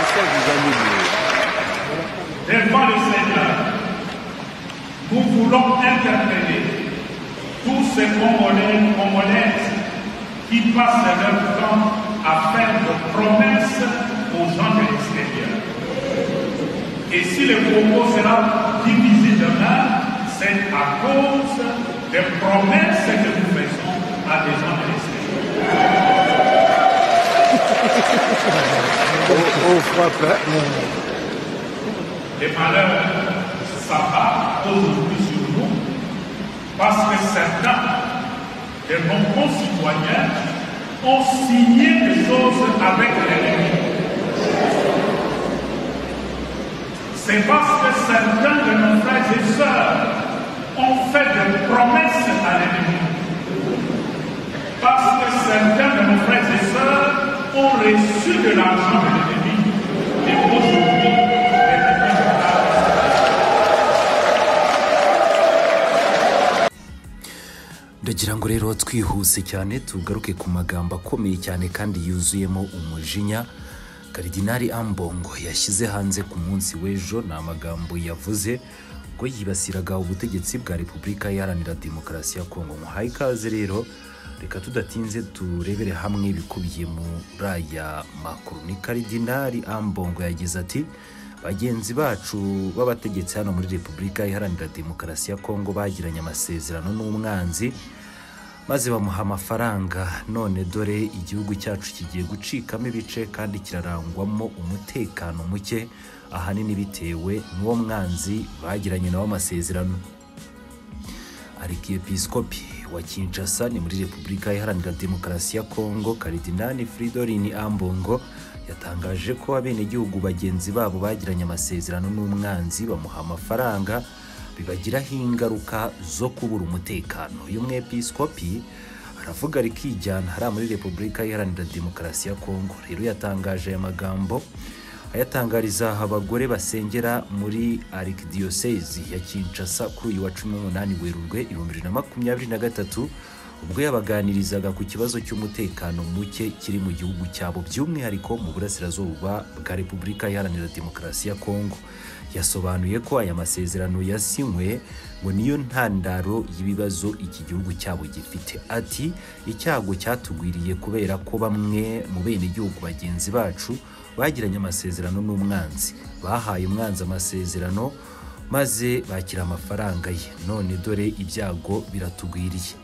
ça vous animez. devant le Seigneur, nous voulons interpeller tous ces Congolais, Congolaises qui passent leur temps à faire de promesses aux gens de l'extérieur. Et si le Congo sera divisé demain, c'est à cause des promesses que nous faisons à des gens de l'extérieur. On, on frappe. hein. Les malheurs s'abattent aujourd'hui sur nous parce que certains de nos concitoyens ont signé des choses avec l'ennemi. C'est parce que certains de nos frères et sœurs ont fait des promesses à l'ennemi. Parce que certains de nos frères et sœurs ont reçu de l'argent de l'ennemi. Et aujourd'hui, l'ennemi ndagira ngo rero twihuse cyane tugaruke ku magambo akomeye cyane kandi yuzuyemo umujinya karidinari ambongo yashyize hanze ku munsi w'ejo ni amagambo yavuze ngo yibasiraga ubutegetsi bwa repubulika iharanira demokarasi ya kongo muhaye ikaze rero reka tudatinze turebere hamwe ibikubiye muri aya makuru ni karidinari ambongo yagize ati bagenzi bacu b'abategetsi hano muri repubulika iharanira demokarasi ya kongo bagiranye amasezerano n'umwanzi maze bamuha amafaranga none dore igihugu cyacu kigiye gucikamo ibice kandi kirarangwamo umutekano muke ahanini bitewe n'uwo mwanzi bagiranye nawe amasezerano arikiyepisikopi wa kinshasa ni muri repubulika iharanira demokarasi ya kongo karidinani fridorini ambongo yatangaje ko abenegihugu bagenzi babo bagiranye amasezerano n'umwanzi bamuha amafaranga bibagiraho ingaruka zo kubura umutekano uyu mwepisikopi aravuga rikijyana hariya muri repubulika iharanira demokarasi ya kongo rero yatangaje aya magambo ayatangariza abagore basengera muri arikidiyosezi ya kinshasa kuri uyu wa cumi n'umunani werurwe ibihumbi bibiri na makumyabiri na gatatu ubwo yabaganirizaga ku kibazo cy'umutekano muke kiri mu gihugu cyabo by'umwihariko mu burasirazuba bwa repubulika iharanira demokarasi ya kongo yasobanuye ko aya masezerano yasinywe ngo niyo ntandaro y'ibibazo iki gihugu cyabo gifite ati icyago cyatugwiriye kubera ko bamwe mu benegihugu bagenzi bacu bagiranye amasezerano n'umwanzi bahaye umwanzi amasezerano maze bakira amafaranga ye none dore ibyago biratugwiriye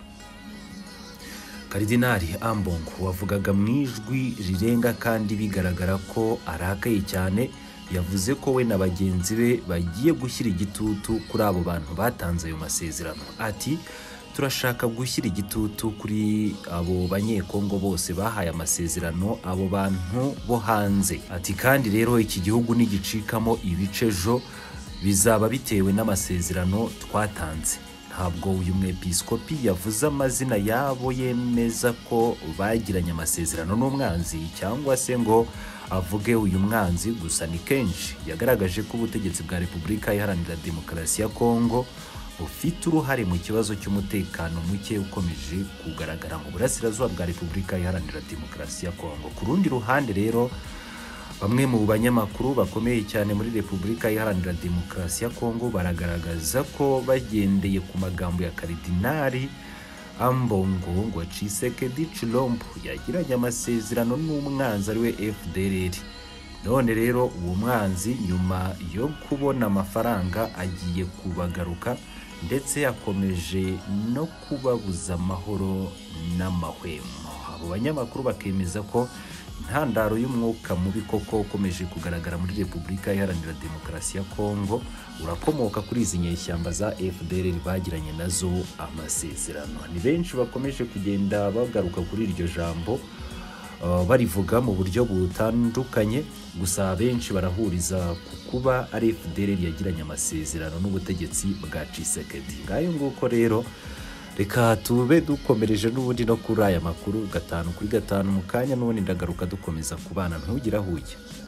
karidinari ambongo wavugaga mu ijwi rirenga kandi bigaragara ko arakaye cyane yavuze ko we na bagenzi be bagiye gushyira igitutu kuri abo bantu batanze ayo masezerano ati turashaka gushyira igitutu kuri abo banyekongo bose bahaye amasezerano abo bantu bo hanze ati kandi rero iki gihugu nigicikamo ibice ejo bizaba bitewe n'amasezerano twatanze ntabwo uyu mwepisikopi yavuze amazina yabo yemeza ko bagiranye amasezerano n'umwanzi cyangwa se ngo avuge uyu mwanzi gusa ni kenshi yagaragaje ko ubutegetsi bwa repubulika iharanira demokarasi ya kongo bufite uruhare mu kibazo cy'umutekano muke ukomeje kugaragara mu burasirazuba bwa repubulika iharanira demokarasi ya kongo ku rundi ruhande rero bamwe mu banyamakuru bakomeye cyane muri repubulika iharanira demokarasi ya kongo baragaragaza ko bagendeye ku magambo ya karidinari ambongo ngo cisekedi cilombo yagiranye amasezerano n'umwanzi ariwe fdrr none rero uwo mwanzi nyuma yo kubona amafaranga agiye kubagaruka ndetse yakomeje no kubabuza amahoro n'amahwemo abo banyamakuru bakemeza ko intandaro y'umwuka mubi koko ukomeje kugaragara muri repubulika iharanira demokarasi ya kongo urakomoka kuri izi nyeshyamba za fdr bagiranye nazo amasezerano ni benshi bakomeje kugenda bagaruka kuri iryo jambo uh, barivuga mu buryo butandukanye gusa benshi barahuriza ku kuba ari fdr yagiranye amasezerano n'ubutegetsi bwa cisekedi ngayo nguko rero reka tube dukomereje n'ubundi no kuri aya makuru gatanu kuri gatanu mu kanya n'ubundi ndagaruka dukomeza kubana ntugire aho ujya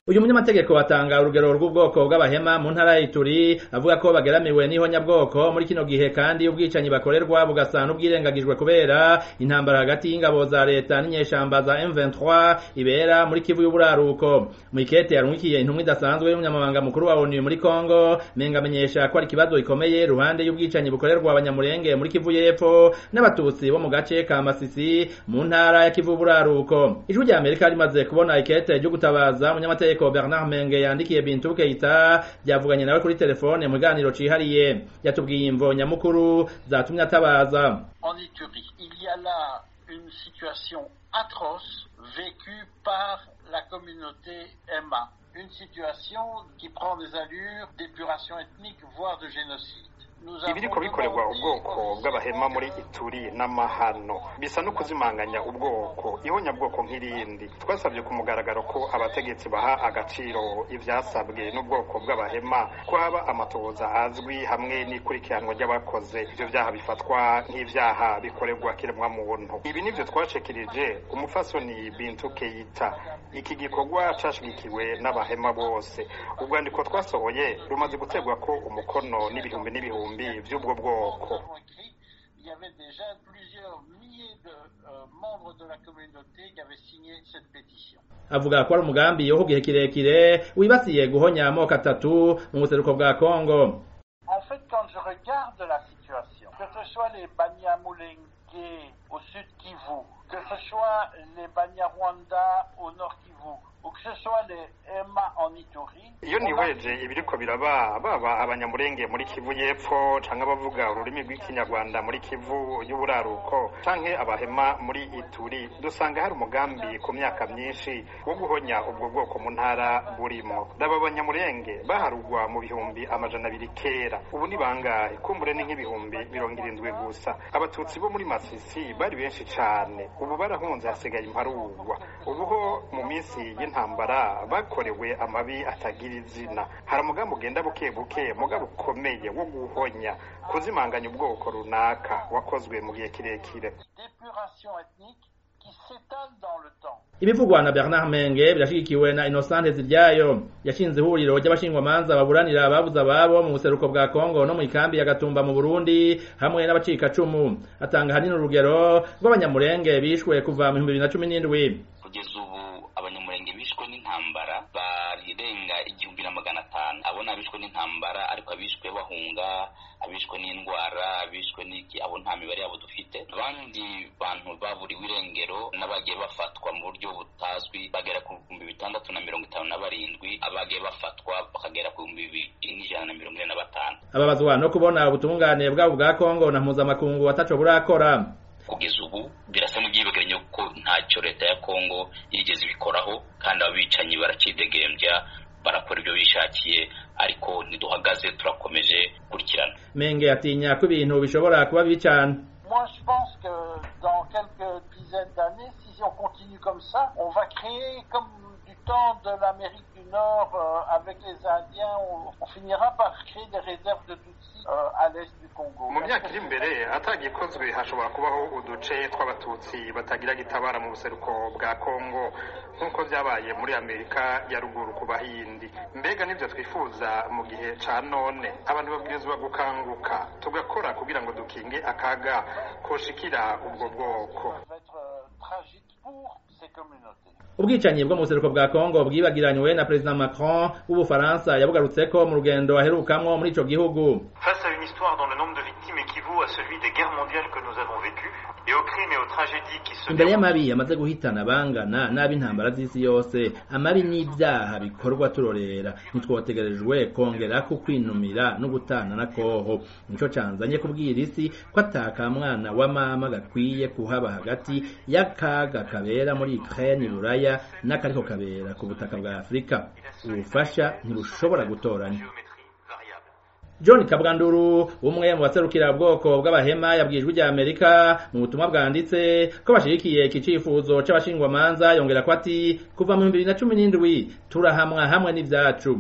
uyu munyamategeko atanga urugero rw'ubwoko bw'abahema mu ntara ya Ituri avuga ko bageramiwe n'ihonyabwoko muri kino gihe kandi ubwicanyi bakorerwa bugasa n'ubwirengagijwe kubera intambara hagati y'ingabo za leta n'inyeshamba za M23 ibera muri Kivu y'uburaruko mu ikete yarungikiye intumwa idasanzwe y'umunyamabanga mukuru wa ONU muri Kongo menga amenyesha ko ari ikibazo gikomeye ruhande y'ubwicanyi bukorerwa abanyamurenge muri Kivu y'epfo n'abatutsi bo mu gace ka Masisi mu ntara ya Kivu y'uburaruko ijwi rya Amerika rimaze kubona ikete ryo gutabaza umunyamategeko Bernard Menge yandikiye Bintu Keita byavuganye nawe kuri telefone mu kiganiro cihariye yatubwiye imvo nyamukuru zatumye atabaza En Éthiopie, il y a là une situation atroce vécue par la communauté Emma. Une situation qui prend des allures d'épuration ethnique, voire de génocide. ibiriko bikorerwa ubwoko bw'abahema muri ituri n'amahano bisa no kuzimanganya ubwoko ihonyabwoko nk'irindi twasabye ku mugaragaro ko abategetsi baha agaciro ivyasabwe n'ubwoko bw'abahema ko haba amatohoza azwi hamwe n'ikurikiranwa ry'abakoze ivyo vyaha bifatwa nk'ivyaha bikorerwa kiremwa muntu ibi nivyo twashikirije umufasoni bintu keita iki gikorwa cashigikiwe n'abahema bose urwandiko twasohoye rumaze gutegwa ko umukono n'ibihumbi n'ibihumbi vy'ubwo bwoko Il y avait déjà plusieurs milliers de euh, membres de la communauté qui avaient signé cette pétition. avuga ko ari umugambi wo ku gihe kirekire wibasiye guhonya amoko atatu mu buseruko bwa Kongo En fait, quand je regarde la situation, que ce soit les Banyamulenge au sud Kivu, que ce soit les Banyarwanda au nord Kivu, ou que ce soit les Emma en Ituri, iyo niweje ibiriko biraba baba abanyamurenge muri kivu y'epfo canke abavuga ururimi rw'ikinyarwanda muri kivu y'uburaruko canke abahema muri ituri dusanga hari umugambi ku myaka myinshi wo guhonya ubwo bwoko mu ntara burimo daba abanyamurenge baharugwa mu bihumbi amajana abiri kera ubu ni bangahe kumbure ni nk'ibihumbi mirongo irindwi gusa abatutsi bo muri masisi bari benshi cane ubu barahunze hasigaye imparugwa ubuho mu minsi y'intambara bakorewe amabi atagira izina hari umugambi ugenda buke buke mugabo ukomeye wo guhonya kuzimanganya ubwoko runaka wakozwe mu gihe kirekire d'épuration ethnique qui s'étale dans le temps. ibivugwa na Bernard Menge birashigikiwe na Innocent Ziryayo yashinze ihuriro ry'abashingwamanza baburanira ababuze ababo mu buseruko bwa Kongo no mu ikambi ya Gatumba mu Burundi hamwe n'abacikacumu atanga hanini urugero rw'abanyamurenge bishwe kuva mu 2017 kugeza ubu abanyamurenge bishwe n'intambara barirenga igihumbi na magana atanu abo ni abishwe n'intambara ariko abishwe bahunga abishwe n'indwara abishwe n'iki abo nta mibare yabo dufite abandi bantu baburiwe irengero n'abagiye bafatwa mu buryo butazwi bagera ku bihumbi bitandatu na mirongo itanu na barindwi abagiye bafatwa bakagera ku bihumbi bibiri n'ijana na mirongo ine na batanu ababazwa no kubona ubutungane bwabo bwa Kongo na mpuzamakungu ataco burakora kugeza ubu birasa n'ibyibegeranye ko ntacyo leta ya kongo yigeze ibikoraho kandi abicanyi baracidegembya barakora ibyo bishakiye ariko ntiduhagaze turakomeje gukurikirana Menge atinya ko ibintu bishobora kuba bibi cane Moi, je pense que dans quelques dizaines d'années, si on continue comme ça, on va créer comme du temps de l'Amérique du Nord euh, avec les Indiens, on, on finira par créer des réserves de Tutsis euh, à l'est du Congo. mu myaka iri imbere atagikozwe hashobora kubaho uduce tw'abatutsi batagira gitabara mu buseruko bwa kongo nk'uko byabaye muri amerika ya ruguru ku bahindi mbega nibyo twifuza mu gihe ca none abantu babwirizwa gukanguka tugakora kugira ngo dukinge akaga koshikira ubwo bwoko Ça va être euh, tragique pour ces communautés. ubwicanyi bwo mu buseruko bwa Kongo bwibagiranywe na President Macron w'Ubufaransa yabugarutseko mu rugendo aherukamwo muri ico gihugu Face à une histoire dont le nombre de victimes équivaut à celui des guerres mondiales que nous avons vécues, et aux crimes et aux tragédies qui se imbere déroulent y'amabi yamaze guhitana bangana n'ab'intambara z'isi yose amabi n'ibyaha bikorwa turorera ntitwotegerejwe kongera ku kwinumira no gutana na koho nico canzanye kubwira isi ko ataka mwana wa mama gakwiye kuhaba hagati y'akaga kabera muri Ukraine Buraya n'akariko kabera ku butaka bwa Afurika ubufasha ntibushobora gutoranya géométrie variable. John Kabwanduru umwe mu baserukira ubwoko bw'abahema yabwijwe rya Amerika mu butumwa bwanditse ko bashigikiye iki cifuzo c'abashingwamanza yongera ko ati kuva mu 2017 turahamwa hamwe n'ivyacu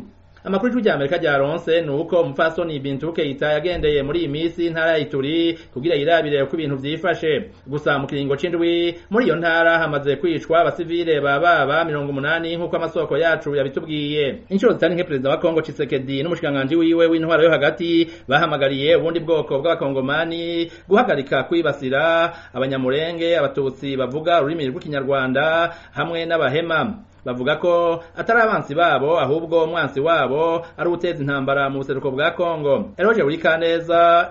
amakuru y'ijwi rya amerika ryaronse ni uko umupfasoni bintu keita yagendeye muri iyi minsi intara ya ituri kugira yirabire uko ibintu vyifashe gusa mu kiringo c'indwi muri iyo ntara hamaze kwicwa abasivile bababa mirongo umunani nk'uko amasoko yacu yabitubwiye inshuro zitari nke perezida wa kongo cisekedi n'umushikiranganji wiwe w'intwaro yo hagati bahamagariye ubundi bwoko bw'abakongomani guhagarika kwibasira abanyamurenge abatutsi bavuga ururimi rw'ikinyarwanda hamwe n'abahema bavuga ko atari abansi babo ahubwo umwansi wabo ari uteza intambara mu buseruko bwa kongo eroje buri kaneza